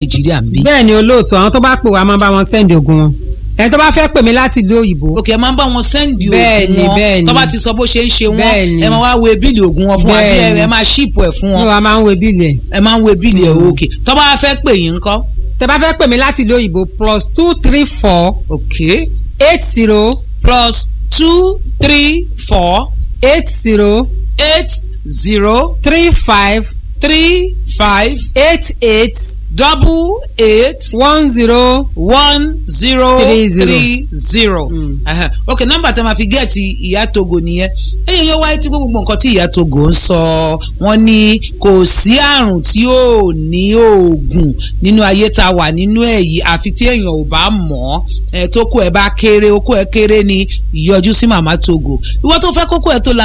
nàìjíríà ń bí. bẹ́ẹ̀ ni olóòtú àwọn tó bá pè wá máa bá wọn sẹ́ndì ogun wọn ẹni tó bá fẹ́ pè mí láti ìlú òyìnbó òkè ẹ máa ń bá wọn sẹ́ndì Bẹ́ẹ̀ni, oògùn bẹ́ẹ̀ni. wọn tó bá ti sọ bó ṣe ń ṣe wọn Bẹ́ẹ̀ni. ẹ máa wá wo bíìlì oògùn wọn fún wa bí ẹ Bẹ́ẹ̀ni. ẹ máa ṣíìpù ẹ̀ fún ní wọn wa máa ń wo bíìlì ẹ̀ ẹ máa ń wo bíìlì ẹ̀ òkè tó bá fẹ́ pè yín ńkọ́ tẹ bá fẹ́ pè mí láti ìlú òyìnbó plus two three four òkè eight zero plus two three four eight zero eight zero three five three five eight eight double eight one zero one zero Three zero. three zero. Mm. Ẹhẹ. ok nọ́mbà tẹ́ máa fi gẹẹti ìyá togo nìyẹn ẹyẹ yóò wáyé tí gbogbo nǹkan tí ìyá togo ń sọ wọ́n ní kò sí àrùn tí ò ní oògùn nínú ayé tá a wà nínú ẹ̀ yìí àfi tí èèyàn ò bá mọ̀ ọ́ tó kó ẹ bá kéré okó ẹ kéré ni ìyọjú sí màmá togo ìwọ tó fẹ́ kókó ẹ tó la